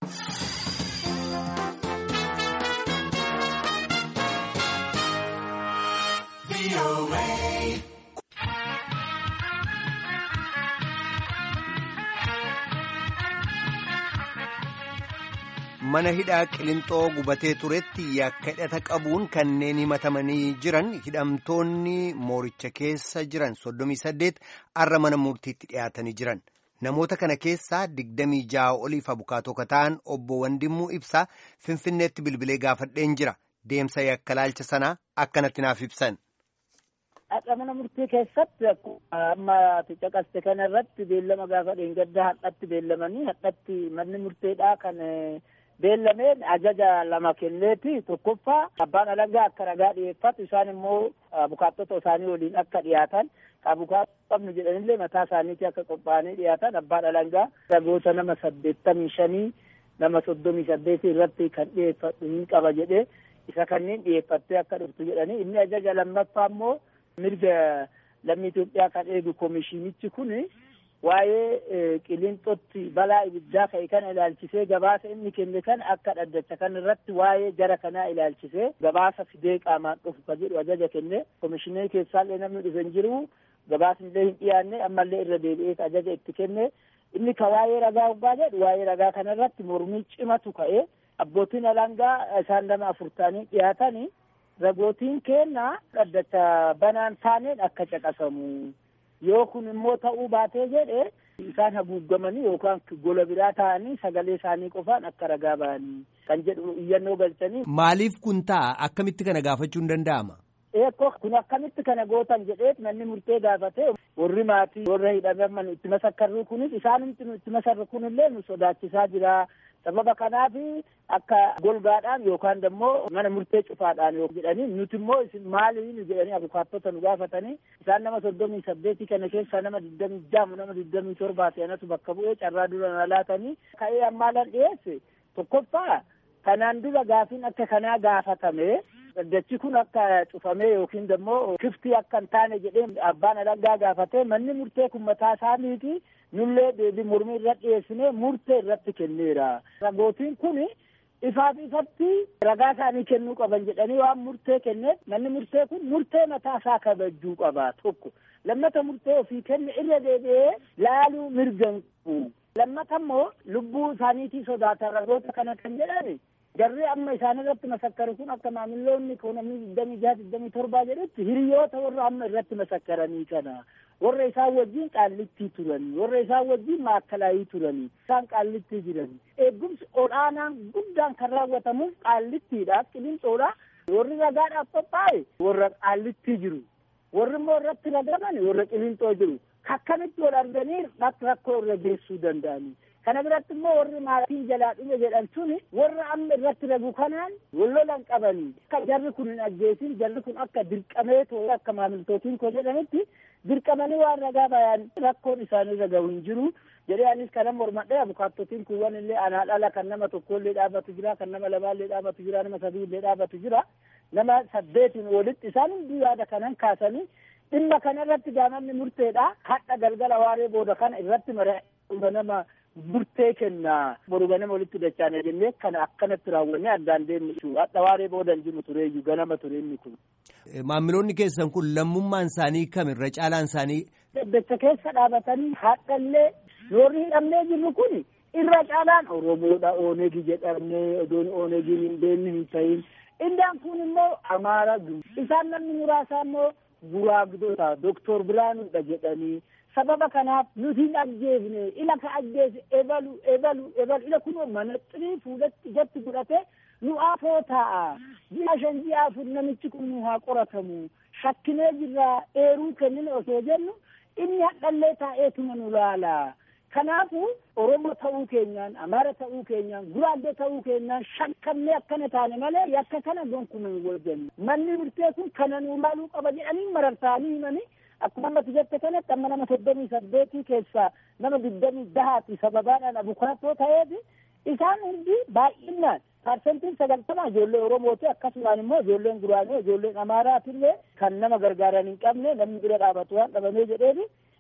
mana hidhaa qilinxoo gubatee turetti yakka hidhata qabuun kanneen himatamanii jiran hidhamtoonni mooricha keessa jiran soddomii saddeet arra mana murtiitti dhiyaatanii jiran namoota kana keessaa digdamii ja'a oliif abukaatoo ta'an obbo Wandimmuu Ibsaa Finfinneetti bilbilee gaafadheen jira deemsa yakka laalcha sanaa akkanatti naaf ibsan. Haqa mana murtii keessatti amma caqaste kana irratti beellama gaafa dheengaddaa hadhatti beellamanii hadhatti manni murteedhaa kan beellameen ajaja lama kenneeti tokkoffaa abbaan alangaa akka ragaa dhiyeeffatu isaan immoo abukaattota isaanii waliin akka dhiyaatan abukaattoo qabnu jedhanillee mataa isaaniitti akka qophaa'anii dhiyaatan abbaan alangaa ragoota nama saddeettamii shanii nama soddomii saddeetii irratti kan dhiyeeffadhu hin qaba jedhee isa kanneen dhiyeeffattee akka dhuftu jedhanii inni ajaja lammaffaa immoo mirga lammii Itoophiyaa kan eegu komishiinichi kun waa'ee qilinxootti balaa ibiddaa ka'e kana ilaalchisee gabaasa inni kenne kan akka dhaddacha kan irratti waa'ee jara kanaa ilaalchisee gabaasa fidee qaamaan dhufu ka jedhu ajaja kenne komishinii keessaallee namni dhufe hin jiru gabaasnillee hin dhiyaanne ammallee irra deebi'ee ajaja itti kenne inni ka waa'ee ragaa hoggaa jedhu waa'ee ragaa kana irratti mormii cimatu ka'e abbootiin alangaa isaan nama afur ta'anii dhiyaatanii ragootiin keenna dhaddacha banaan taaneen akka caqasamu yoo kun immoo ta'uu baatee jedhe isaan haguuggamanii yookaan gola biraa ta'anii sagalee isaanii qofaan akka ragaa ba'anii kan jedhu iyyannoo galchanii. Maaliif kun ta'a akkamitti kana gaafachuu hin danda'ama? Eekko kun akkamitti kana gootan jedheet manni murtee gaafate warri maatii warra hidhaman itti masakkarru kunis isaanumti itti masarru kunillee nu sodaachisaa jira. sababa kanaaf akka golgaadhaan yookaan immoo mana murtee cufaadhaan yoo jedhanii nuti immoo isin maaliin jedhanii abukaattota nu gaafatanii isaan nama soddomii saddeetii kana keessaa nama digdamii ja'a nama digdamii torbaa seenatu bakka bu'ee carraa dura na laatanii ka'ee ammaalan dhiyeesse tokkoffaa kanaan dura gaafiin akka kanaa gaafatame dhaddachi kun akka cufamee yookiin immoo kiftii akka hin taane jedhee abbaan alangaa gaafatee manni murtee kun mataa isaaniiti nullee deebii mormii irratti dhiyeessinee murtee irratti kenneera. Ragootiin kun ifaaf ifatti ragaa isaanii kennuu qaban jedhanii waan murtee kenneef manni murtee kun murtee mataa isaa kabajuu qaba tokko. Lammata murtee ofii kenne irra deebi'ee laaluu mirga hin qabu. Lammata immoo lubbuu isaaniitii sodaatan ragoota kana kan jedhani jarri amma isaan irratti masakkaru kun akka maamiloonni namni digdamii jaha digdamii torbaa jedhutti hiriyoota warra amma irratti masakkaranii kana warra isaan wajjin qaallittii turanii warra isaan wajjin maakkalaayii turanii isaan qaallittii jiranii eegumsi olaanaan guddaan kan raawwatamuuf qaallittiidha qilinxoodha warri ragaadhaaf qophaa'e warra qaallittii jiru warri immoo irratti ragaman warra qilinxoo jiru akkamitti wal arganii rakkoo irra geessuu danda'anii kana biratti immoo warri maatiin jalaa dhume jedhan suni warra amma irratti ragu kanaan wallolan qabanii akka jarri kun hin ajjeesin jarri kun akka dirqamee ta'e akka maamiltootiin koo jedhanitti dirqamanii waan ragaa bayan rakkoon isaanii ragahu hin jiru jedhee anis kana mormadhee abukaattotiin kuwwan illee anaa dhala kan nama tokkollee dhaabatu jira kan nama lamaallee dhaabatu jira nama sadiillee dhaabatu jira nama saddeetiin walitti isaan hundi yaada kanan kaasanii dhimma kana irratti gaamamni murteedha hadha galgala waaree booda kana irratti mara nama murtee kenna boru ganama walitti dachaane jennee kana akkanatti raawwannee addaan deemnu hadha waaree booda hin jiru tureeyyu ganama ture inni kun. Maamiloonni keessan kun lammummaan isaanii kam irra caalaan isaanii. Daddacha keessa dhaabatanii haadhallee yoorri hidhamnee jirru kun irra caalaan Oromoodha Oonegi jedhamnee odoon Oonegiin hin beekne hin ta'in. Indaan kun immoo Amaara isaan namni muraasa immoo guraagdota Doktor Biraanuudha jedhanii. sababa kanaaf nuti hin ajjeefne ila ka ajjeese ebalu ebalu ebalu ila kunoo manaxirii fuulatti ijatti godhate nu afoo taa'a ji'a shan ji'a afur namichi kun nu haa qoratamu shakkinee jirraa eeruu kennine osoo jennu inni hadhallee taa'eetuma nu laala kanaafu oromoo ta'uu keenyaan amaara ta'uu keenyaan guraaddee ta'uu keenyaan shakkamnee akkana taane malee yakka kana gonkumaa hin wajjanne manni murtee kun kana nu laaluu qaba jedhanii marartaanii himanii akkuma ammatti jette kanatti amma nama soddomii saddeetii keessaa nama digdamii jahaati sababaadhaan abukaatoo ta'eeti isaan hundi baay'inaan parsentiin sagaltama ijoollee oromooti akkasumaan immoo ijoolleen guraagee ijoolleen amaaraatillee kan nama gargaaran hin qabne namni bira dhaabatu waan dhabamee jedheeti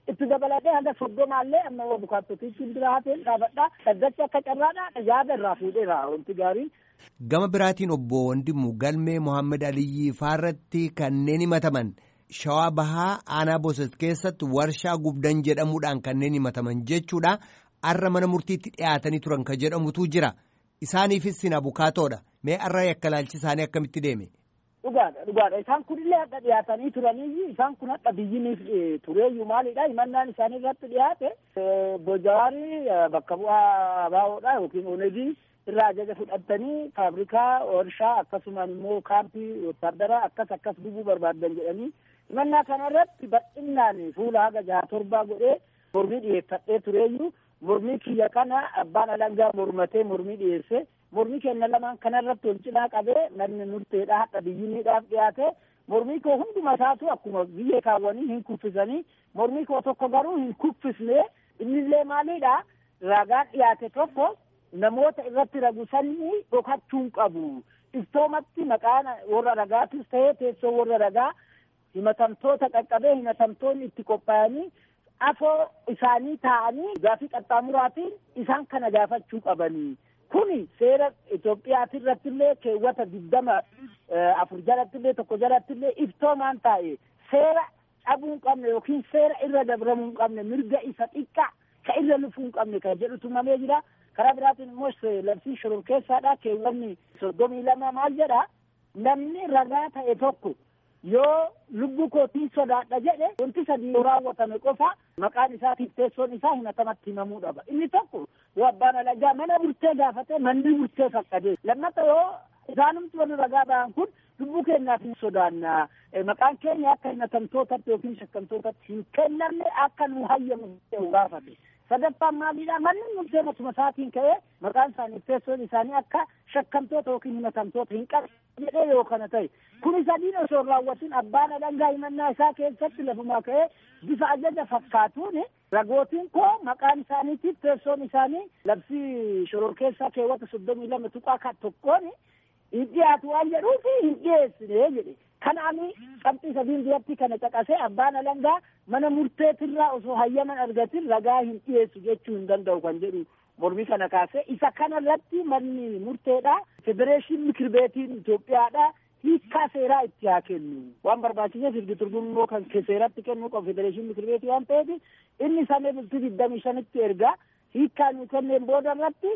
itti dabalatee hanga soddomaallee amma abukaattotiitti bira hafeen dhaabadhaa dhaddacha akka carraadhaa yaada irraa fuudheera wanti gaariin. Gama biraatiin obbo Wandimu galmee Mohaammed Aliyyi faarratti kanneen himataman shawaa bahaa aanaa Bosot keessatti warshaa gubdan jedhamuudhaan kanneen himataman jechuudha. Arra mana murtiitti dhiyaatanii turan ka jedhamutu jira. Isaaniifis sin abukaatoodha. Mee arra yakka laalchi isaanii akkamitti deeme? Dhugaadha dhugaadha isaan kunillee hadha dhiyaatanii turanii isaan kun hadha biyyiniif tureeyyuu maalidha himannaan isaanii irratti dhiyaate Boojawaarii bakka bu'aa abaawoodha yookiin onegii irraa ajaja fudhatanii faabrikaa warshaa akkasumaan immoo kaampii wotaaddaraa akkas akkas gubuu barbaadan jedhanii himannaa kana irratti bal'inaan fuula haga jaha torbaa godhee mormii dhiyeeffadhee tureeyyuu mormii kiyya kana abbaan alangaa mormatee mormii dhiyeesse mormii kenna lamaan kanarratti wal cinaa qabee namni murteedha hadha biyyiniidhaaf dhiyaate mormii koo hunduma isaatu akkuma biyya kaawwanii hin kuffisanii mormii koo tokko garuu hin kuffisne innillee maaliidha ragaan dhiyaate tokko namoota irratti ragu sanii dhokachuun qabu iftoomatti maqaan warra ragaatis ta'ee teessoo warra ragaa himatamtoota qaqqabee himatamtoonni itti qophaa'anii afoo isaanii taa'anii gaafii qaxxaamuraatiin isaan kana gaafachuu qabanii kuni seera Itoophiyaati irrattillee keewwata digdama afur jalattillee tokko jalattillee iftoomaan taa'e seera cabuu hin qabne yookiin seera irra dabramuu hin qabne mirga isa xiqqaa ka irra lufuu hin qabne kan jedhu tumamee jira karaa biraatiin immoo labsii shororkeessaadha keewwanni soddomii lama maal jedha namni ragaa ta'e tokko yoo lubbuu kootiin sodaadha jedhe wanti sadii yoo raawwatame qofa maqaan isaatiif teessoon isaa himatamatti himamuu qaba inni tokko yoo abbaan alangaa mana murtee gaafate manni murtee fakkadee lammata yoo isaanumti warri ragaa ba'an kun lubbuu keenyaaf hin sodaanna maqaan keenya akka himatamtootatti yookiin shakkamtootatti hin kennamne akka nu hayyamu gaafate sadaffaan maaliidha manni murtee matuma isaatiin ka'ee maqaan isaanii teessoon isaanii akka shakkamtoota yookiin himatamtoota hin qabu jedhee yoo kana ta'e kuni sadiin osoo hin raawwatin abbaan alangaa himannaa isaa keessatti lafumaa ka'ee bifa ajaja fakkaatuun ragootiin koo maqaan isaaniitiif teessoon isaanii labsii shororkeessaa keewwata soddomii lama tuqaa kan tokkoon hin dhiyaatu waan jedhuufi hin dhiyeessine jedhe kanaani qabxii sadiin duratti kana caqasee abbaan alangaa mana murteetirraa osoo hayyaman argatin ragaa hin dhiyeessu jechuu hin danda'u kan jedhu mormii kana kaasee isa kana irratti manni murteedha federeeshin mikir beetiin Itoophiyaadha hiikkaa seeraa itti haa kennu waan barbaachiseef ergi turgummoo kan seeratti kennuu qabu federeeshin mikir beetii waan ta'eef inni samee bultii digdamii shanitti erga hiikkaa nu kenneen booda irratti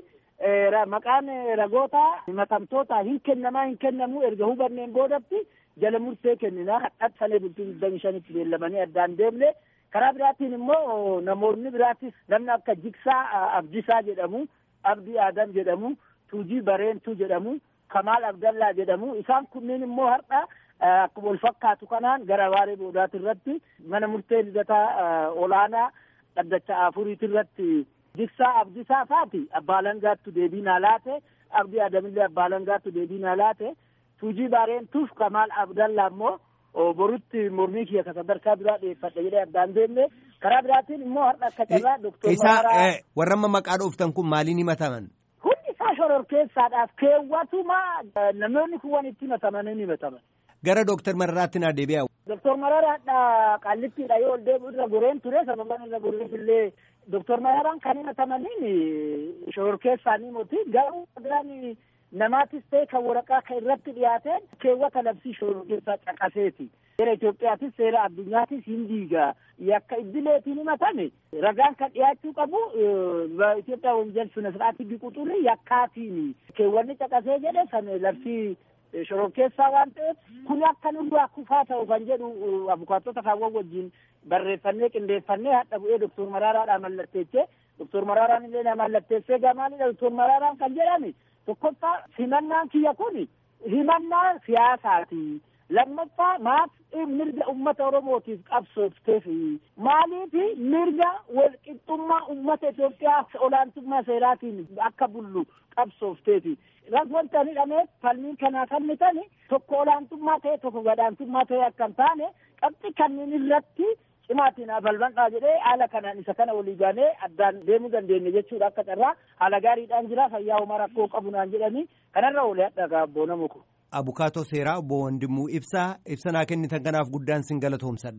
maqaan ragoota himatamtoota hin kennamaa hin kennamuu erga hubanneen boodatti jala murtee kennina hadhat sanee bultii digdamii shanitti beellamanii addaan deemne karaa biraatiin immoo namoonni biraatis namni akka jigsaa abdisaa jedhamu abdii aadam jedhamu tuujii bareentuu jedhamu kamaal abdallaa jedhamu isaan kunniin immoo har'a akkuma wal fakkaatu kanaan gara waaree boodaati irratti mana murtee lidataa olaanaa dhaddacha afuriiti irratti jigsaa abdisaa faati abbaa langaattu deebii naa laate abdii aadamillee abbaa langaattu deebii naa laate tuujii bareentuuf kamaal abdallaa immoo borutti mormii kiyya ka sadarkaa biraa dhiyeeffadha jedhee addaan deemne karaa biraatiin immoo har'a akka carraa doktor Isaa warra amma maqaa dhooftan kun maaliin himataman? Hundi isaa shororkeessaadhaaf keewwatuma namoonni kuwwan itti himatamanii ni himataman. Gara Dooktar Mararaatti naa deebi'a. Doktor Mararaadha qaallittiidha yoo ol deebi'u irra goreen ture sababan irra goreef illee Doktor Mararaan kan himatamaniin shororkeessaanii moti garuu dhagaan namaatis ta'e kan waraqaa kan irratti dhiyaateen keewwata labsii shororkeessaa caqaseeti. Seera Itoophiyaatis seera addunyaatis hin diiga. Yakka iddileetiin himatame ragaan kan dhiyaachuu qabu Itoophiyaa wonjel sune siraatii biquxurri yakkaatiin keewwanni caqasee jedhe san labsii shororkeessaa waan ta'eef kun akka nu duraa kufaa ta'u kan jedhu abukaattota kaawwan wajjin barreeffannee qindeeffannee hadha bu'ee doktor Maraaraadhaa mallatteessee doktor Maraaraan illee na mallatteessee gamaalidha doktor Maraaraan kan jedhame tokkoffaa himannaan kiyya kun himannaa siyaasaati. lammaffaa maaf mirga ummata oromootiif qabsoofteef maaliif mirga walqixxummaa ummata Itoophiyaa olaantummaa seeraatiin akka bullu qabsoofteeti. Wanta ani hidhameef falmiin kanaa falmitan tokko olaantummaa ta'e tokko gadaantummaa ta'e akka hin taane qabxi kanneen irratti cimaatiin balbal'aa jedhee haala kanaan isa kana walii gaanee addaan deemuu dandeenya jechuudha akka carraa haala gaariidhaan jira fayyaa homaa rakkoo qabu naan jedhanii kanarra olee hadhagaa abboo namu kun. Abukaatoo seeraa obbo Wandimuu ibsaa ibsa naa kennitan kanaaf guddaan sin galatoomsadha.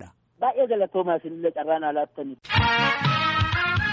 baay'ee galatoomaa isinillee carraan alaattanitti.